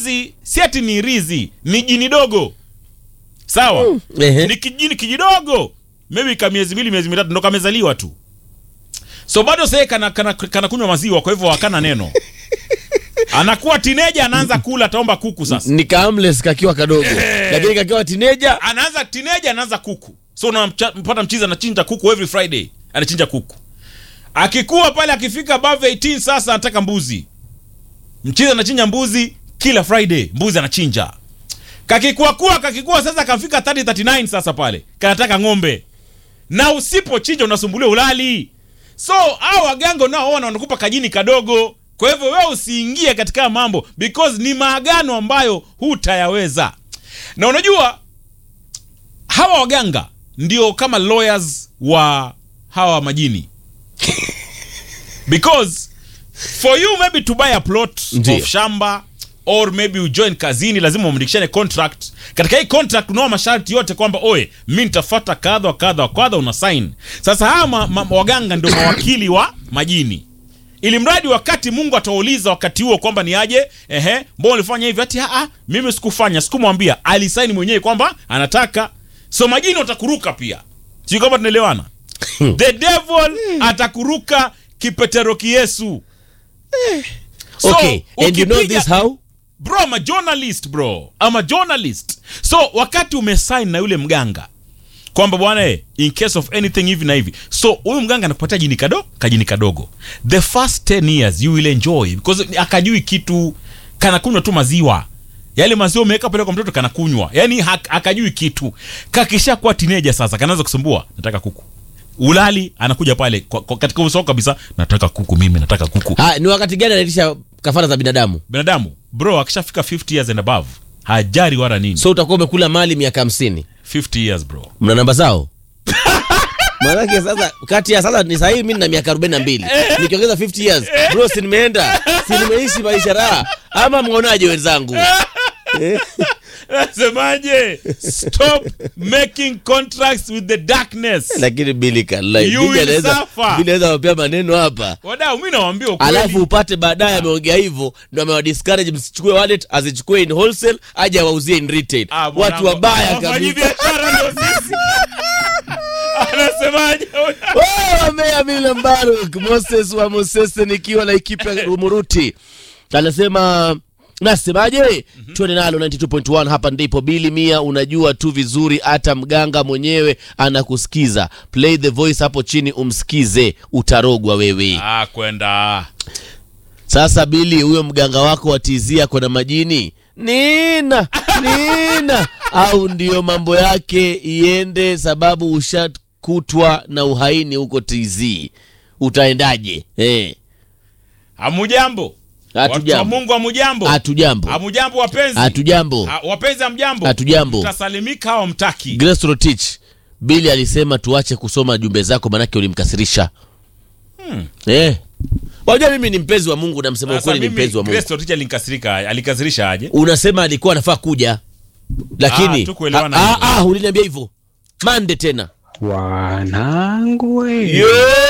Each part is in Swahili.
rizi si ati ni rizi ni jini dogo sawa Ehe. ni kijini kijidogo maybe ka miezi mbili miezi mitatu ndo kamezaliwa tu so bado sahii kana, kana, kana kunywa maziwa kwa hivyo hakana neno anakuwa tineja anaanza kula ataomba kuku sasa ni kaamles kakiwa kadogo lakini kakiwa tineja anaanza tineja anaanza kuku so unampata mchizi anachinja kuku every friday anachinja kuku akikuwa pale akifika above 18 sasa anataka mbuzi mchizi anachinja mbuzi kila friday mbuzi anachinja kakikuwa kuwa kakikuwa sasa kafika 30 39 sasa pale kanataka ng'ombe na usipochinja unasumbuliwa ulali so au waganga unaoona wanakupa kajini kadogo kwa hivyo wewe usiingie katika mambo because ni maagano ambayo hutayaweza na unajua hawa waganga ndio kama lawyers wa hawa majini because for you maybe to buy a plot Ndiyo. of shamba or maybe ujoin kazini lazima umandikishane contract katika hii contract unao masharti yote kwamba oye mi nitafata kadha wa kadha wa kadha una sign sasa hawa ma, ma, waganga ndio mawakili wa majini ili mradi wakati mungu atauliza wakati huo kwamba ni aje ehe mbona ulifanya hivi ati aa mimi sikufanya sikumwambia alisaini mwenyewe kwamba anataka so majini watakuruka pia sijui kama tunaelewana the devil atakuruka kipeteroki yesu So, okay and you know ukipiga- this how bro I'm a journalist bro I'm a journalist so wakati umesign na yule mganga kwamba bwana eh, in case of anything hivi na hivi so huyu mganga anakupatia jini kado kajini kadogo the first 10 years you will enjoy because akajui kitu kanakunywa tu maziwa yale maziwa umeweka pale kwa mtoto kanakunywa yani hak- akajui kitu kakisha kuwa teenager sasa kanaanza kusumbua nataka kuku ulali anakuja pale kwa, kwa, katika uso wako kabisa nataka kuku mimi nataka kuku ha, ni wakati gani anaitisha kafara za binadamu binadamu bro akishafika 50 years and above hajari wala nini so utakuwa umekula mali miaka hamsini 50 years bro mna namba zao maanake sasa kati ya sasa ni sahii mi na miaka arobaini na mbili nikiongeza 50 years bro si nimeenda si nimeishi maisha raha ama mwaonaje wenzangu Eh? nasemaje stop making contracts with the darkness lakini bili kalai You bili will anaweza suffer. bili anaweza wapea maneno hapa wadau mi nawambia ukweli alafu upate baadaye ameongea hivyo ndo amewadiscourage msichukue wallet azichukue in wholesale aje awauzie in retail Ah, bwana, watu wabaya wafanyi kabisa biashara ndio sisi anasemaje Wamea Mila Mbaruk Moses wa Mosese nikiwa na ekipa ya Umuruti anasema nasemaje tuende nalo 92.1 hapa ndipo bili mia unajua tu vizuri hata mganga mwenyewe anakusikiza play the voice hapo chini umsikize utarogwa wewe ah kwenda sasa bili huyo mganga wako watizia kona majini nina nina au ndiyo mambo yake iende sababu ushakutwa na uhaini huko tz utaendaje eh hamujambo watu wa Hatujambo. mungu hamujambo hatujambo hamujambo wapenzi hatujambo Ah, wapenzi hamjambo Hatujambo. mtasalimika au mtaki Grace Rotich bili alisema tuache kusoma jumbe zako manake ulimkasirisha Hmm. eh wajua mimi ni mpenzi wa mungu namsema Sasa ukweli ni mimi, mpenzi wa mungu Grace Rotich alinikasirika alikasirisha aje unasema alikuwa anafaa kuja lakini Ah, tukuelewana ah, hivyo. ah, ah, uliniambia hivyo mande tena Wanangu we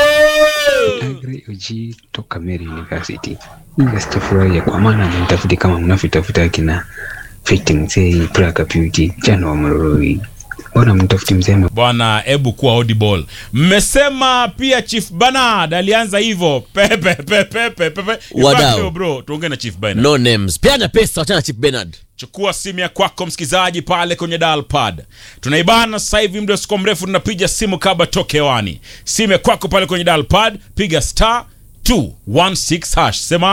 Agri Uji toka Mary University. Ila sitafurahia kwa maana mnitafuti kama mnavyotafuta akina Fiti Mzee, Praka Beauty, Jana wa Mororoi. Mbona mtafuti mzee bwana hebu kuwa audible mmesema pia chief banard alianza hivyo pepe pepe pepe pepe In Wadau. fact, leo bro tuongee na chief banard no names peana pesa wachana chief benard chukua simu ya kwako msikilizaji pale kwenye dial pad tunaibana sasa hivi muda usiko mrefu tunapiga simu kabla toke hewani simu ya kwako pale kwenye dial pad piga star 216 hash sema